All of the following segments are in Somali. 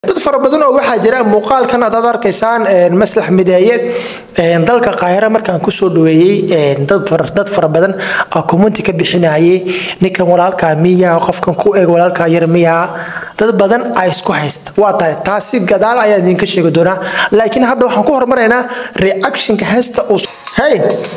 dad fara badan oo waxaa jira muuqaalkan aad arkaysaan maslax mideeye dalka qaahira markaan kusoo dhaweeyey dad fara badan oo commenti ka bixinayay ninkan walaalkaa miya qofkan ku eeg walaalkaa yar miya dad badan a isku haysta waa tahay taasi gadaal ayaa idinka sheegi doonaa laakiin hadda waxaan ku hormaraynaa reactionka heesta uu hey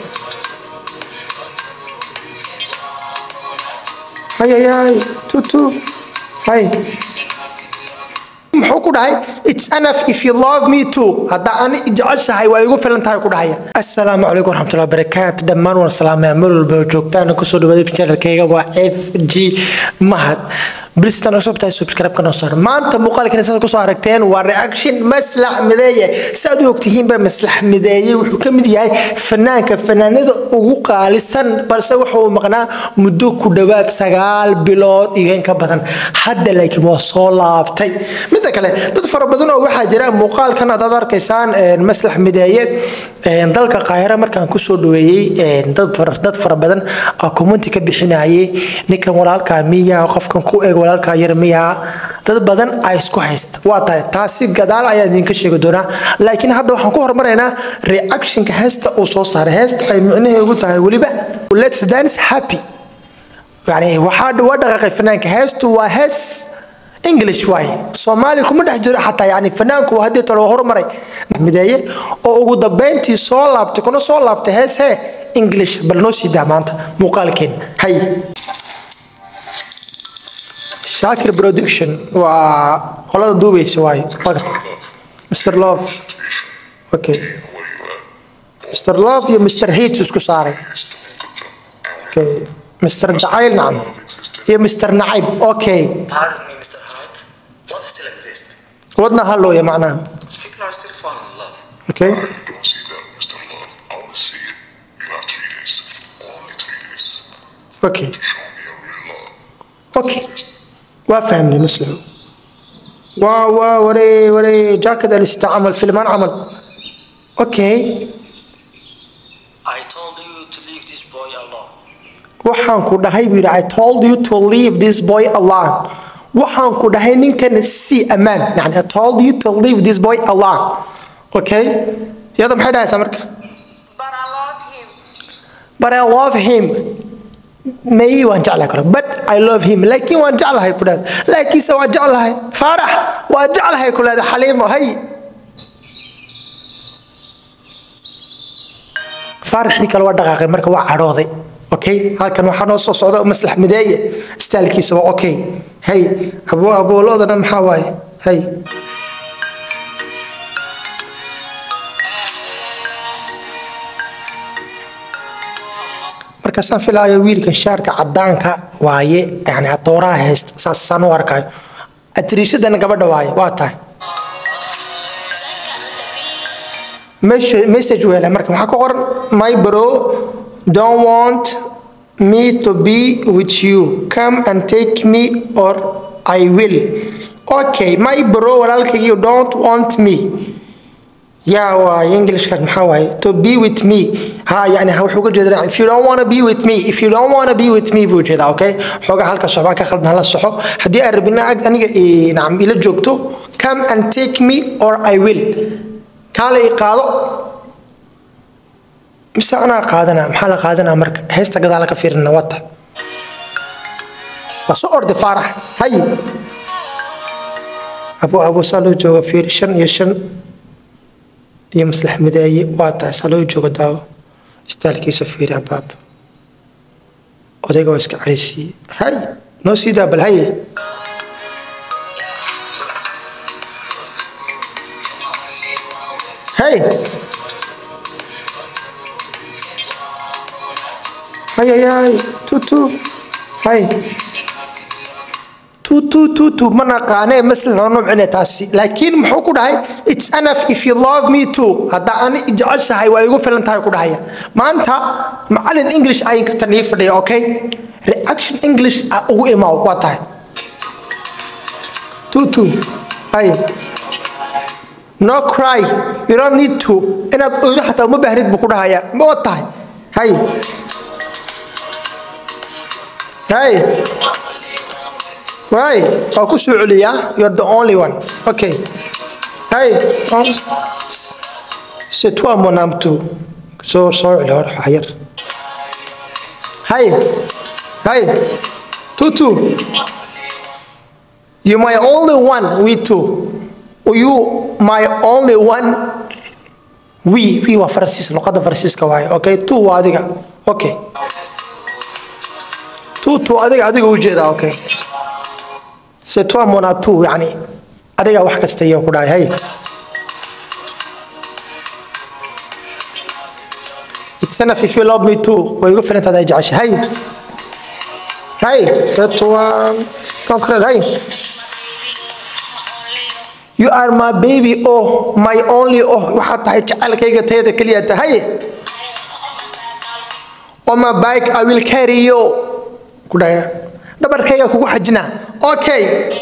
hayayay tutu hay muxuu ku dhahay its enough if you love me too hadda ani jeceshahay waa igu filan tahay ku dhahaya assalaamu calaykum waraxmatullahi wabarakaatu dhammaan waan salaamaya meel walba oo joogtaan kusoo dhawaada channelkayga waa f g mahad bilistan cusub tahay subscribe kana soo maanta muuqaalkan saad kusoo aragteen waa reaction maslax mideeye saad u ogtihiinba maslax mideeye wuxuu ka mid yahay fanaanka fanaanada ugu qaalisan balse wuxuu maqnaa muddo ku dhowaad sagaal bilood iyo in ka badan hadda laakiin waa soo laabtay midda kale dad fara badan oo waxaa jira muuqaalkan aad arkaysaan maslax mideeye dalka qaahira markaan kusoo dhaweeyey dad fara badan oo commenti ka bixinayay ninkan walaalkaa miya qofkan ku eeg walaalkaa yar miya dad badan a isku haysta waa tahay taasi gadaal ayaa idinka sheegi doonaa laakiin hadda waxaan ku hormaraynaa reactionka heesta uu soo saaray heesta ay micnaheedu tahay weliba let's dance happy yani waxaa waa dhaqaaqay fanaanka heestu waa hees english waaye soomaali kuma dhex jiro xataa yani fanaanku haddii talo horumaray mideeye oo ugu dambeyntii soo laabtay kuna soo laabtay hees hee english bal noo sii daa maanta muuqaalkeen hay shaakir production waa qolada duubaysa waaye mr love okay mr love iyo mr hate isku saaray okay mr jacayl nacam iyo mr nacayb okay Pardon me, Mr. Hart. Love still exists. wadna hallooya macnaha People are still falling in love. okay I don't see that, Mr. Love. I want to see it. You have three days. Only three days. okay Show me a real love. okay waa fahmnay muslim waa waa waree waree jaakad alisita camal filmaan camal okay I told you to leave this boy alone. waxaan ku dhahay buu yidhi i told you to leave this boy alone waxaan ku dhahay ninkan si ammaan yani i told you to leave this boy alone okay iyada maxay dhahaysaa marka But I love him. but i love him may waan jeclahay kale but i love him laakiin waan jeclahay ku dhahda laakiinse waan jeclahay faarax waan jeclahay ku dhahda xaliimo hay faaraxii kale waa dhaqaaqay marka waa cadhooday okay halkan waxaa noo soo socda maslax mideeye staalkiisa waa okay hay abo aboolodana maxaa waaye hay markaasaan filaayo wiilkan shaarka cadaanka waaye yani adooraha haysta saasaan u arkayo atiriishadana gabadha waaye waa tahay message wele marka waxaa ku qoran my bro don't want me to be with you come and take me or i will okay my bro walaalkaygi don't want me yaa waaye englishkan maxaa waaye to be with me ha yani wuxuu uga jeeda if you don't want to be with me if you don't want to be with me buu jeedaa okay xoogaa halka soxbaa ka khaldan hala soxo haddii aan rabina aniga nacam ila joogto come and take me or i will kaala i qaado mise anaa qaadana maxaa la qaadanaa marka heesta gadaala ka fiirina wata waa soo orday faarax hay abo abo saa loo jooga fiir shan iyo shan iyo maslax mideeye waa tahay saa loo jooga daawo istaalkiisa fiiri abaab odayga waa iska carisiiye hay noo sii daa bal haye hey hayayay tutu hay tutu tutu ma naqaane maslan oo nuucine taasi laakiin muxuu ku dhahay its enough if you love me too hadda ani jeceshahay waa igu filan tahay ku dhahaya maanta macalin english ayaan tan ii fadhiya okay reaction english ah ugu imaaw waa tahay tutu hay no cry you don't need to inaad oydo xataa uma baahnid buu ku dhahaya ma wa tahay hay hay Right. Waa ku soo celiyaa. You're the only one. Okay. Hey. C'est toi mon âme tout. Soo soo celi hor wax yar. Hey. Hey. Tutu. You my only one. We two. You my only one. We. We waa Faransiis. Luqadda Faransiiska waaye. Okay. Two waa adiga. Okay. Two two adiga adiga u jeedaa. Okay. C'est toi mon atout yani adiga wax kasta iyo ku dhahay hay It's enough if you love me too way igu filan tahay jeceshahay hay c'est toi concret hay You are my baby oh my only oh waxaad tahay jecelkayga tayada kaliya tahay On my bike I will carry you ku dhahay dhabarkayga kugu xajina okay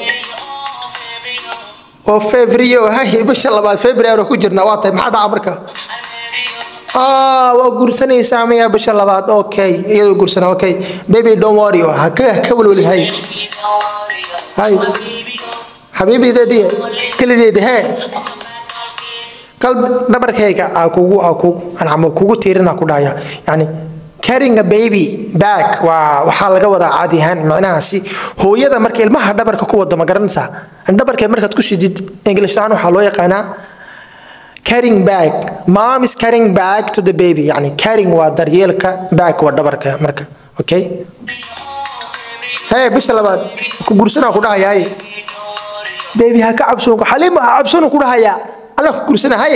oo febrio hay bisha labaad february ku jirna waa tahay maxaa dhaca marka ah waa guursanaysaa miya bisha labaad okay iyadoo guursana okay baby don't worry ha ka ka walwali hay hay xabiibideedii kalideedi hee kal dhabarkayga aa kugu aa kugu anama kugu tiirina ku dhahaya yani carrying a baby back waa waxaa laga wadaa caadi ahaan macnahaasi hooyada marka ilmaha dhabarka ku wado ma garanaysaa dhabarka markaad ku shidid english ahaan waxaa loo yaqaanaa carrying back mom is carrying back to the baby yani carrying waa daryeelka back waa dhabarka marka okay hey bisha labaad ku gursanaa ku dhahayaa baby ha ka cabsoon xaliima ha cabsoon ku dhahayaa alla ku gursana haye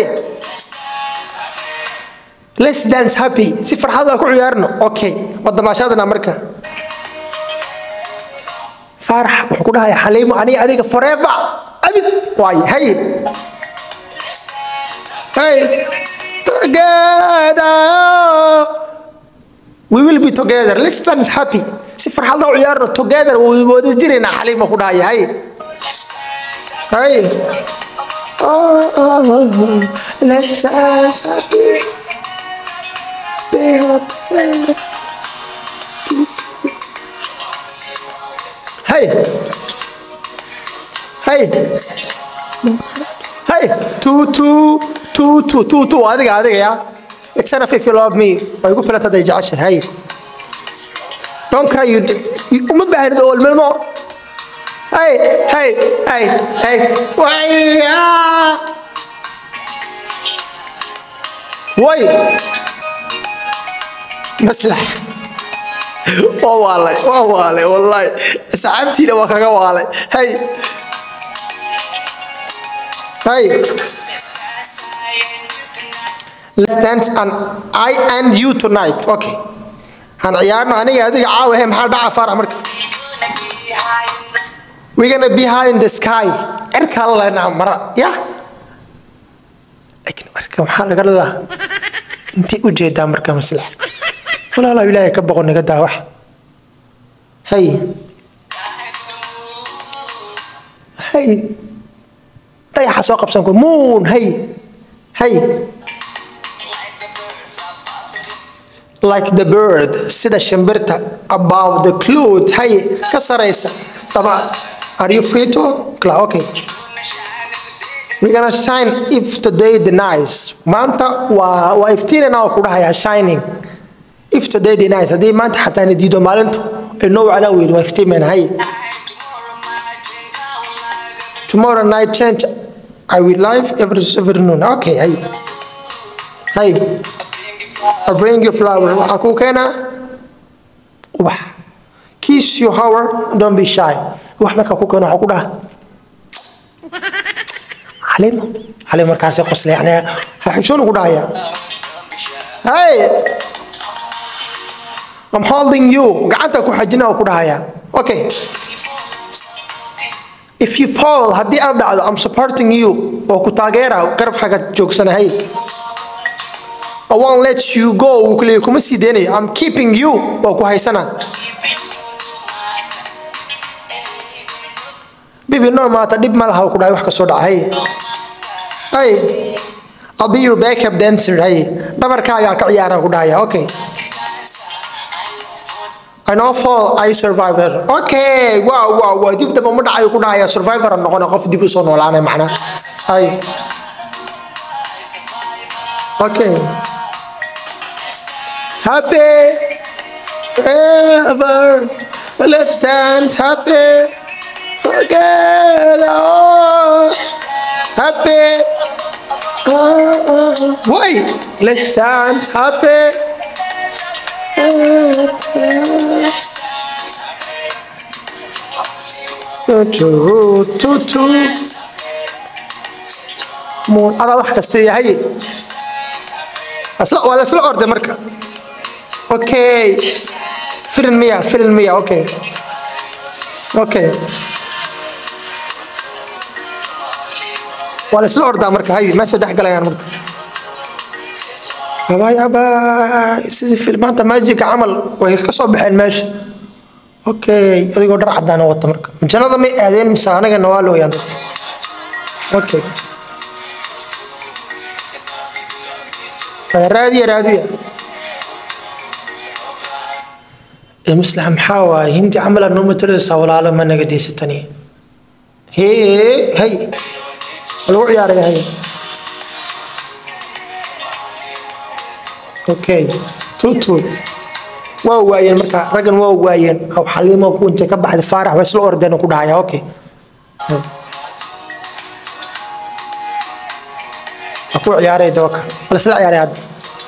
let's dance happy si farxad ku ciyaarno okay wadamaashadana marka farax wuxuu ku dhahayaa xaliimo aniga adiga forever abid waay hay hey together we will be together let's dance happy si farxad u ciyaarno together way wada jirayna xaliimo ku dhahaya hay hay oh, oh, oh. let's dance happy Hey. Hey. Hey. Two, two, two, two, two, two. adiga adiga ya except if you love me way ku filata day jecesha hey don't cry you uma baahnid oo ilmo hey hey hey hey waya way maslax waa waalay waa waalay wallahi saxaabtiina waa kaga waalay hay hay let's dance and I and you tonight okay han ciyaarno aniga adiga caawa he maxaa dhaca faarax marka we're gonna be high in the sky cirka lena mara ya laakiin cirka maxaa laga leedaha intay u jeedaa marka maslax walaalaha ilaahay ka boqon naga daa wax hay hay dayaxa soo qabsan ku moon hay hay like the bird sida shimbirta above the cloud hay ka saraysa taba are you free to Cla- okay we're gonna shine if today the nice maanta waa waa iftiinana oo ku dhahayaa shining if today the nice haddii maanta xataa na diido maalintu inoo wacnaa weyn waa iftiimayna hay tomorrow night change I will live every every noon okay hay hay I bring you flower waxaa kuu keenaa ubax kiss your hour don't be shy wax markaa ku keeno waxaa ku dhaha xaliimo xaliimo markaasay qosla yani ha xishoon ugu dhahaya hey I'm holding you gacanta ku xajina oo ku dhahaya okay if you fall haddii aad dhacdo I'm supporting you oo ku taageera garab xagga joogsanahay I won't let you go wuu kuleeyahay kuma sii deynayo I'm keeping you oo ku haysana bibi no maata dhib ma laha ku dhahay wax ka soo dhacay hey I'll be your backup dancer hey dhabarkaaga ka ciyaara ku dhahaya okay I know fall I survivor okay wow wow wow dib daba ma dhacayo ku dhacaya survivor aan noqona qof dib u soo noolaanay macnaa ay okay happy ever let's dance happy forget all happy wait let's dance happy muun adaa wax kasta yahay asla waa lasla orday marka okay filin miya filin miya okay okay waa lasla ordaa marka hay meesha dhex galayaan marka abaay abaay sidii filmaanta maajiga camal way ka soo baxeen meesha okay adigoo dhar cadaan wata marka jannada may aadeen mise anagana waa looyaan dadka okay raadiya raadiya maslaxa maxaa waaye hindi camala noo mataleysaa walaalo ma naga deysatani hee hay lagu ciyaaraya hay okay tutu waa waayeen marka raggan waa waayeen xaliimo ku intay ka baxday faarax waa isla ordeen ku dhahaya okay waa ku ciyaaray dawaka wala isla ciyaaray hadda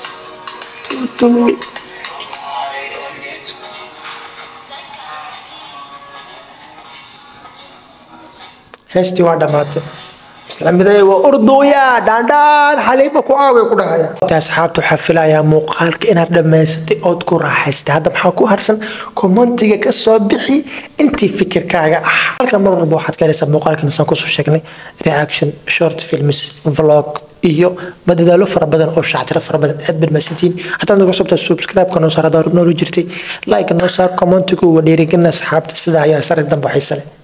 heestii waa dhammaatay islamiday waa ordooya dhaandhaan xaliiba ku aaway ku dhahaya asxaabta waxaa filayaa muuqaalka inaad dhammaysatay ood ku raaxaystay hadda maxaa ku harsan kommentiga ka soo bixi intii fikirkaaga ah halka mar walba waxaad ka helaysaa muuqaalkan saan kusoo sheegnay reaction short films vlog iyo madadaalo fara badan oo shactiro fara badan aad baad mahadsantihiin hataa nagu sabta subscribe-ka noo saar hadaa noola jirtay like noo saar commentigu waa dhiirigelina asxaabta sidaa ayaa sare dambe xiise leh